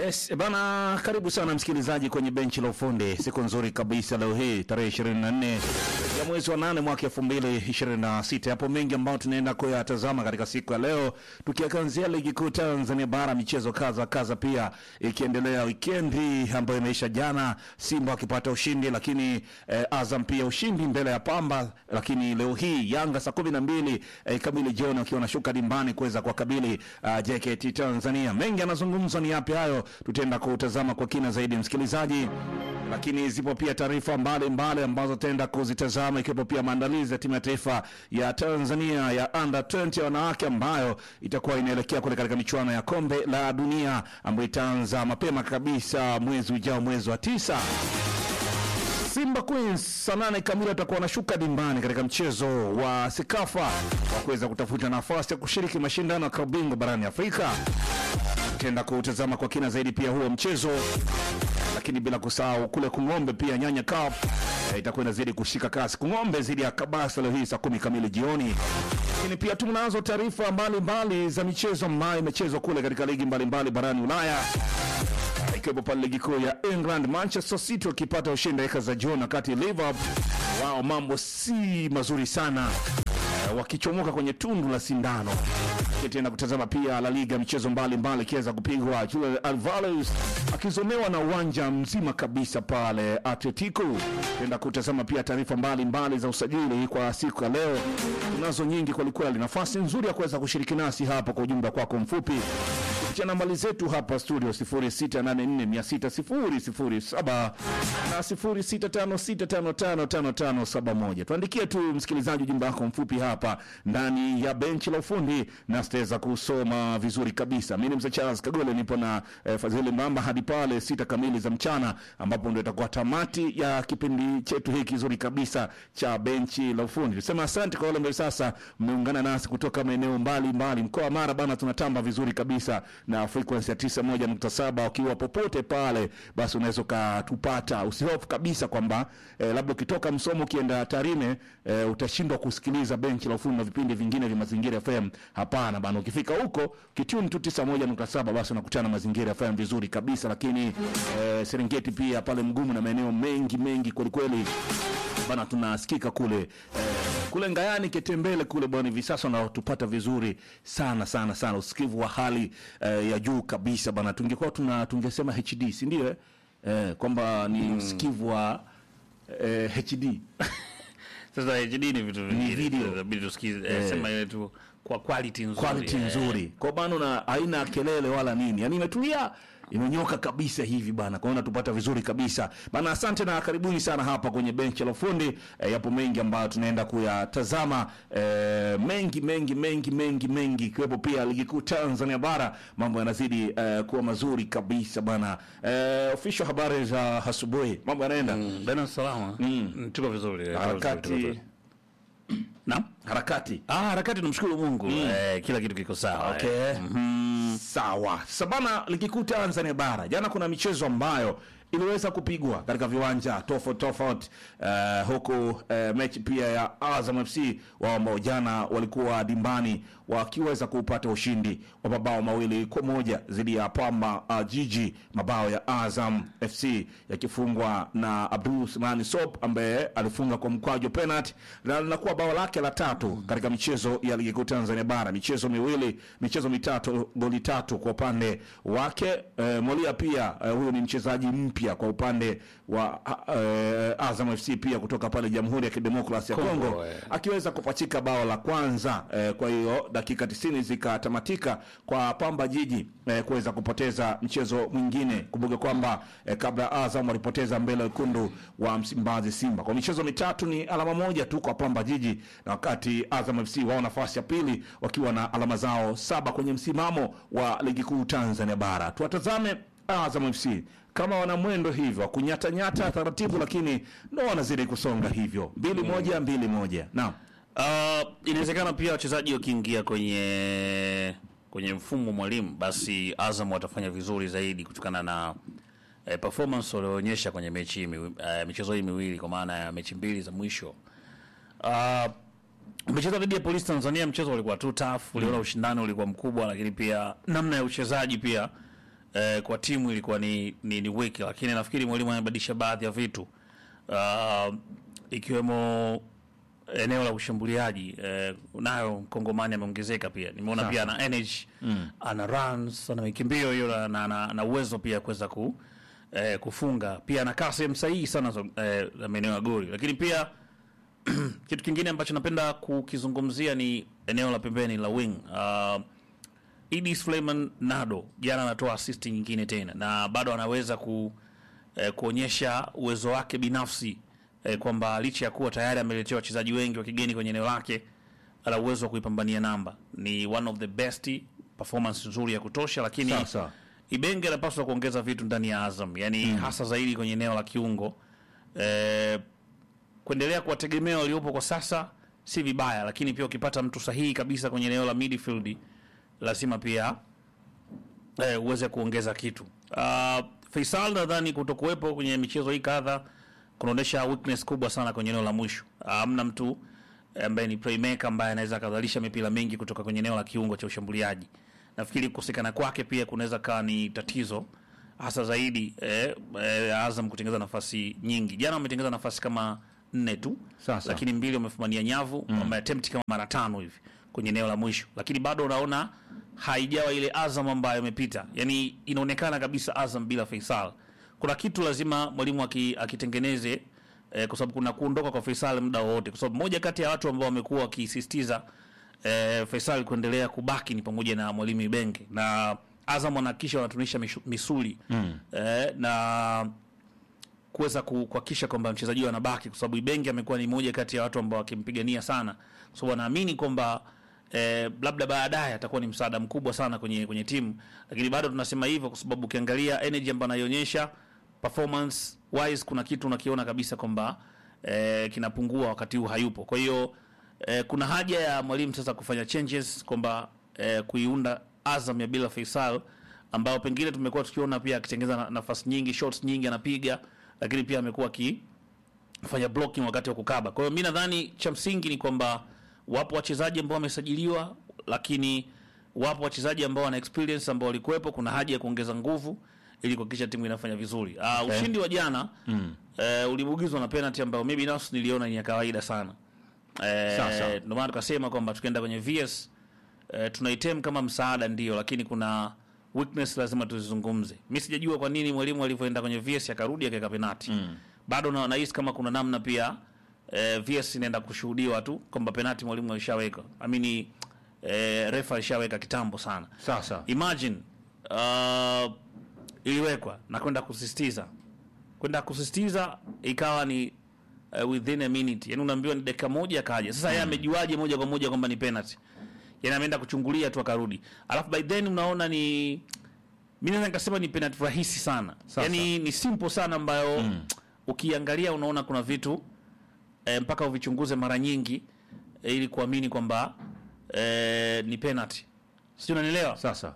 Yes, bana, karibu sana msikilizaji kwenye benchi la ufundi. Siku nzuri kabisa leo hii tarehe 24 ya mwezi wa 8 mwaka 2026. Hapo mengi ambayo tunaenda kuyatazama katika siku ya leo, tukianzia ligi kuu Tanzania bara, michezo kaza kaza, pia ikiendelea wikendi ambayo imeisha jana, Simba wakipata ushindi, lakini eh, Azam pia ushindi mbele ya Pamba, lakini leo hii Yanga saa 12 eh, kamili jioni wakiwa wanashuka dimbani kuweza kuwakabili uh, JKT Tanzania. Mengi yanazungumzwa ni yapi hayo, tutaenda kutazama kwa kina zaidi msikilizaji, lakini zipo pia taarifa mbalimbali ambazo tutaenda kuzitazama ikiwepo pia maandalizi ya timu ya taifa ya Tanzania ya under 20 ya wanawake ambayo itakuwa inaelekea kule katika michuano ya kombe la dunia ambayo itaanza mapema kabisa mwezi ujao, mwezi wa tisa. Simba Queens saa nane kamili watakuwa wanashuka dimbani katika mchezo wa Sekafa wa kuweza kutafuta nafasi ya kushiriki mashindano ya klabu bingwa barani Afrika. Tutaenda kutazama kwa kina zaidi pia huo mchezo, lakini bila kusahau kule Kung'ombe pia Nyanya Cup eh, itakuwa inazidi kushika kasi. Kung'ombe zidi ya Kabasa leo hii saa kumi kamili jioni. Lakini pia tunazo taarifa mbalimbali za michezo ambayo imechezwa kule katika ligi mbalimbali barani Ulaya ikiwepo pale ligi kuu ya England, Manchester City wakipata ushindi dakika za jioni, wakati Liverpool wao mambo si mazuri sana eh, wakichomoka kwenye tundu la sindano. Tutaenda kutazama pia La Liga, michezo mbalimbali ikiweza kupigwa, Julian Alvarez akizomewa na uwanja mzima kabisa pale Atletico. Tutaenda kutazama pia taarifa mbalimbali za usajili kwa siku ya leo, tunazo nyingi kwelikweli. Nafasi nzuri ya kuweza kushiriki nasi hapa kwa ujumbe kwako mfupi kupitia nambari zetu hapa studio 0684600007 na 0656555571. Tuandikie tu msikilizaji ujumbe wako mfupi hapa ndani ya benchi la ufundi na sitaweza kusoma vizuri kabisa. Mimi ni mzee Charles Kagole, nipo na eh, Fadhili Mamba hadi pale sita kamili za mchana, ambapo ndio itakuwa tamati ya kipindi chetu hiki kizuri kabisa cha benchi la ufundi. Tusema asante kwa wale ambao sasa mmeungana nasi kutoka maeneo mbalimbali, mkoa wa Mara bana, tunatamba vizuri kabisa na frequency ya 91.7 ukiwa popote pale, basi unaweza ukatupata. Usihofu kabisa kwamba eh, labda ukitoka Msomo ukienda Tarime eh, utashindwa kusikiliza benchi la ufundi na vipindi vingine vya Mazingira FM. Hapana bana, ukifika huko kitune tu 91.7 basi unakutana na Mazingira FM vizuri kabisa, lakini eh, Serengeti pia pale Mgumu na maeneo mengi mengi kwelikweli bana tunasikika kule eh, kule Ngayani Ketembele kule bwana, hivi sasa unatupata vizuri sana sana sana, usikivu wa hali eh, ya juu kabisa bana. Tungekuwa tuna tungesema HD si ndio? eh? Eh, kwamba ni usikivu wa eh, HD Sasa HD ni vitu vingine. video. Sasa Inabidi tusikize eh, sema ile tu kwa quality nzuri. quality eh. nzuri kwa bana, na haina kelele wala nini, yani imetulia imenyoka kabisa hivi bana, kwa hiyo natupata vizuri kabisa bana. Asante na karibuni sana hapa kwenye benchi la ufundi e, yapo mengi ambayo tunaenda kuyatazama e, mengi mengi mengi mengi mengi, ikiwepo pia ligi kuu Tanzania bara, mambo yanazidi e, kuwa mazuri kabisa bana. E, official habari za asubuhi, mambo yanaenda Mm, Bana salama. Mm, Tuko vizuri. eh, tuko vizuri, tuko harakati vizuri. Naam. harakati Ah, harakati tunamshukuru Mungu. Eh, kila kitu kiko sawa. Okay. eh. Sawa. Sabana ligi kuu Tanzania bara. Jana kuna michezo ambayo iliweza kupigwa katika viwanja tofauti tofauti, uh, huku uh, mechi pia ya Azam FC wao ambao jana walikuwa dimbani wakiweza kupata ushindi wa mabao mawili kwa moja dhidi ya Pamba uh, Jiji, mabao ya Azam FC yakifungwa na Abdul Sumani Sop ambaye alifunga kwa mkwaju penalty na linakuwa bao lake la tatu katika michezo ya ligi kuu Tanzania bara, michezo miwili, michezo mitatu, goli tatu kwa upande wake. E, Molia pia e, huyu ni mchezaji mpya kwa upande wa e, Azam FC pia kutoka pale Jamhuri ya Kidemokrasia ya Kongo, Kongo eh. akiweza kupachika bao la kwanza e, kwa hiyo dakika 90 zikatamatika kwa Pamba Jiji e, kuweza kupoteza mchezo mwingine. Kumbuke kwamba e, kabla Azam walipoteza mbele wekundu wa Msimbazi Simba kwa michezo mitatu, ni alama moja tu kwa Pamba Jiji, na wakati Azam FC wao nafasi ya pili wakiwa na alama zao saba kwenye msimamo wa ligi kuu Tanzania bara. Tuwatazame Azam FC kama wana mwendo hivyo wa kunyatanyata taratibu, lakini ndo wanazidi kusonga hivyo, mbili moja mbili moja. Naam. Uh, inawezekana pia wachezaji wakiingia kwenye kwenye mfumo mwalimu, basi Azam watafanya vizuri zaidi kutokana na eh, performance walioonyesha kwenye mechi hii miwi- eh, michezo hii miwili, kwa maana ya mechi mbili za mwisho. Uh, umecheza dhidi ya Polisi Tanzania, mchezo ulikuwa tu tough, uliona ushindani ulikuwa mkubwa, lakini pia namna ya uchezaji pia eh, kwa timu ilikuwa ni, ni, ni wiki, lakini nafikiri mwalimu amebadilisha baadhi ya vitu uh, ikiwemo eneo la ushambuliaji eh, nayo mkongomani ameongezeka pia nimeona Sawa. pia ana energy ana runs ana mikimbio hiyo na, na, na, na uwezo pia kuweza ku, eh, kufunga pia anakaa sehemu sahihi sana za eh, za maeneo ya goli lakini pia kitu kingine ambacho napenda kukizungumzia ni eneo la pembeni la wing uh, Idi Suleiman Nado jana anatoa assist nyingine tena na bado anaweza ku, eh, kuonyesha uwezo wake binafsi eh, kwamba licha ya kuwa tayari ameletea wachezaji wengi wa kigeni kwenye eneo lake ana uwezo wa kuipambania namba. Ni one of the best performance nzuri ya kutosha, lakini Sawa, sawa. Ibenge anapaswa kuongeza vitu ndani ya Azam, yani hasa zaidi kwenye eneo la kiungo eh, kuendelea kuwategemea waliopo kwa sasa si vibaya, lakini pia ukipata mtu sahihi kabisa kwenye eneo la midfield lazima pia eh, uweze kuongeza kitu. Uh, Faisal nadhani kutokuwepo kwenye michezo hii kadha kunaonyesha weakness kubwa sana kwenye eneo la mwisho. Hamna mtu eh, ambaye ni playmaker ambaye anaweza akadhalisha mipira mingi kutoka kwenye eneo la kiungo cha ushambuliaji. Nafikiri kukosekana kwake pia kunaweza kawa ni tatizo hasa zaidi eh, eh, Azam kutengeneza nafasi nyingi. Jana wametengeneza nafasi kama nne tu, Sasa. lakini mbili wamefumania nyavu mm. wameattempt kama mara tano hivi kwenye eneo la mwisho, lakini bado unaona haijawa ile Azam ambayo imepita. Yani inaonekana kabisa Azam bila Faisal. Kuna kitu lazima mwalimu aki- akitengeneze eh, kwa sababu kuna kuondoka kwa Faisal muda wowote, kwa sababu moja kati ya watu ambao wamekuwa wakisisitiza eh, Faisal kuendelea kubaki ni pamoja na mwalimu Ibenge na Azam wanahakikisha wanatunisha mishu- misuli mm. eh, na kuweza ku- kuhakikisha kwamba mchezaji huyo anabaki, kwa sababu Ibenge amekuwa ni moja kati ya watu ambao wakimpigania sana, kwa sababu wanaamini kwamba eh, labda baadaye atakuwa ni msaada mkubwa sana kwenye kwenye timu, lakini bado tunasema hivyo kwa sababu ukiangalia energy ambayo anaionyesha performance wise, kuna kitu unakiona kabisa kwamba eh, kinapungua wakati huu hayupo. Kwa hiyo eh, kuna haja ya mwalimu sasa kufanya changes kwamba eh, kuiunda Azam ya bila Faisal ambao pengine tumekuwa tukiona pia akitengeza na- nafasi nyingi, shots nyingi anapiga, lakini pia amekuwa akifanya blocking wakati wa kukaba. Kwa hiyo mi nadhani cha msingi ni kwamba wapo wachezaji ambao wamesajiliwa, lakini wapo wachezaji ambao wana experience ambao walikuwepo. Kuna haja ya kuongeza nguvu ili kuhakikisha timu inafanya vizuri. Uh, Okay. ushindi wa jana mm. uh, ulibugizwa na penalty ambayo mimi binafsi niliona ni ya kawaida sana. Sawa, sawa. Eh, ndio maana tukasema kwamba tukienda kwenye VS eh, tunaitem kama msaada ndio, lakini kuna weakness lazima tuzizungumze. Mimi sijajua kwa nini mwalimu alivyoenda kwenye VS akarudi akaweka penalty mm. bado na nahisi kama kuna namna pia eh, VS inaenda kushuhudiwa tu kwamba penalty mwalimu alishaweka, amini eh, refa alishaweka kitambo sana. Sasa Imagine uh, iliwekwa na kwenda kusisitiza kwenda kusisitiza ikawa ni uh, within a minute, yani unaambiwa ni dakika moja akaja. Sasa yeye amejuaje moja kwa moja kwamba ni penalty? Yani ameenda kuchungulia tu akarudi, alafu by then unaona ni mimi naweza nikasema ni penalty rahisi sana, Sasa. yani ni simple sana ambayo ukiangalia unaona kuna vitu e, mpaka uvichunguze mara nyingi e, ili kuamini kwamba e, ni penalty, sio? Unanielewa? sasa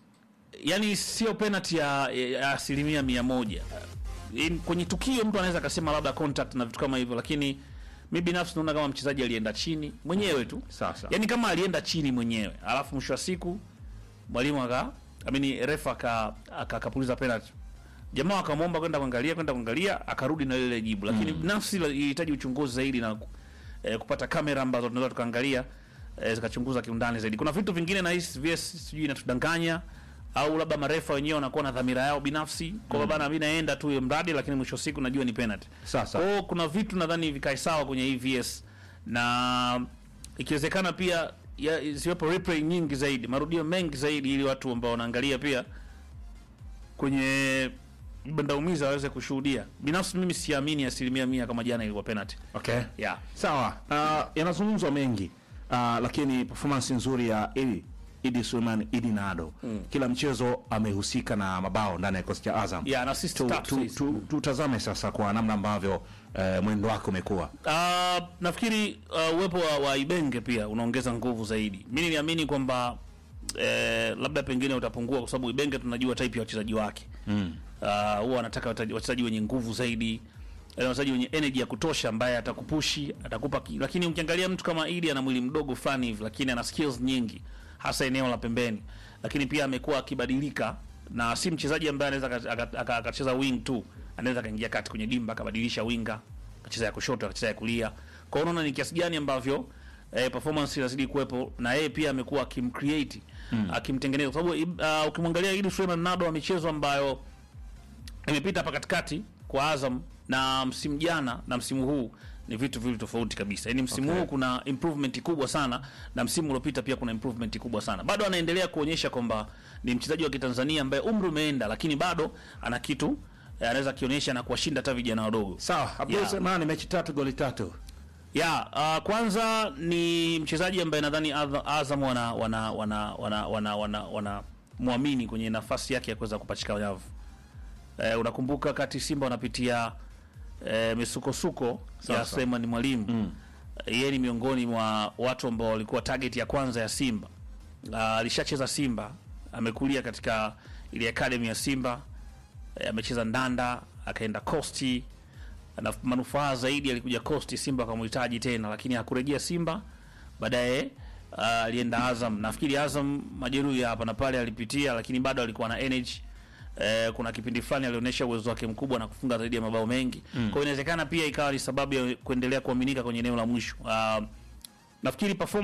yani sio penalty ya, ya asilimia mia moja. In, kwenye tukio mtu anaweza akasema labda contact na vitu kama hivyo, lakini mi binafsi naona kama mchezaji alienda chini mwenyewe tu, Sasa. yani kama alienda chini mwenyewe, alafu mwisho wa siku mwalimu aka amini refa aka aka- akapuliza penalty, jamaa akamwomba kwenda kuangalia kwenda kuangalia, akarudi na lile jibu, lakini binafsi la- ilihitaji uchunguzi zaidi na eh, kupata kamera ambazo tunaweza tukaangalia eh, zikachunguza kiundani zaidi. Kuna vitu vingine na hisi VS sijui inatudanganya au labda marefa wenyewe wanakuwa na dhamira yao binafsi kwa bana, mimi naenda tu mradi, lakini mwisho wa siku najua ni penalty. Sasa. Kwa hiyo kuna vitu nadhani vikae sawa kwenye hii VS na ikiwezekana pia ya- ziwepo replay nyingi zaidi, marudio mengi zaidi, ili watu ambao wanaangalia pia kwenye bandaumiza waweze kushuhudia. Binafsi mimi siamini asilimia mia kama jana ilikuwa penalty. okay. Yeah. Sawa, uh, yanazungumzwa mengi uh, lakini performance nzuri ya Idi Idi Suleiman Idi Nado kila mchezo amehusika na mabao ndani ya kikosi cha Azam. Yeah, na assist Tu- tatu tu- hizi. tu- Tutazame sasa kwa namna ambavyo uh, mwendo wake umekuwa. Uh, nafikiri uh, uwepo wa, wa Ibenge pia unaongeza nguvu zaidi. Mimi niliamini kwamba eh, labda pengine utapungua kwa sababu Ibenge tunajua type ya wachezaji wake mm. uh, huwa anataka wata- wachezaji wenye nguvu zaidi eh, wachezaji wenye energy ya kutosha ambaye atakupushi atakupa ki, lakini ukiangalia mtu kama Idi ana mwili mdogo fulani hivi, lakini ana skills nyingi hasa eneo la pembeni, lakini pia amekuwa akibadilika na si mchezaji ambaye anaweza aka- aka- aka- akacheza wing tu, anaweza akaingia kati kwenye dimba akabadilisha winga, akacheza ya kushoto, akacheza ya kulia. Kwa hiyo unaona ni kiasi gani ambavyo eh, performance inazidi kuwepo, na yeye pia amekuwa akimcreate akimtengeneza, kwa sababu uh, ukimwangalia Idi Suleiman Nado wa michezo ambayo imepita hapa katikati kwa Azam na msimu jana na msimu huu ni vitu viwili tofauti kabisa. Yaani msimu Okay. huu kuna improvement kubwa sana na msimu uliopita pia kuna improvement kubwa sana. Bado anaendelea kuonyesha kwamba ni mchezaji wa Kitanzania ambaye umri umeenda, lakini bado ana kitu eh, anaweza kionyesha na kuwashinda hata vijana wadogo. Sawa, Abdul Yeah. Semani mechi tatu goli tatu. Ya, uh, kwanza ni mchezaji ambaye nadhani Adha- Azam wana wana wana wana wana, wana, wana muamini kwenye nafasi yake ya kuweza kupachika nyavu. Eh, unakumbuka kati Simba wanapitia eh, misukosuko ya sawa. Suleiman Mwalimu mm. Yeye ni miongoni mwa watu ambao walikuwa target ya kwanza ya Simba. Uh, alishacheza Simba, amekulia katika ile academy ya Simba eh, amecheza Ndanda, akaenda Costi na manufaa zaidi alikuja Costi, Simba akamhitaji tena, lakini hakurejea Simba. Baadaye uh, alienda Azam. Nafikiri Azam majeruhi ya hapa na pale alipitia, lakini bado alikuwa na energy. Eh, kuna kipindi fulani alionyesha uwezo wake mkubwa na kufunga zaidi ya mabao mengi. Kwa hiyo inawezekana pia ikawa ni sababu ya kuendelea kuaminika kwenye eneo la mwisho. Uh, nafikiri performance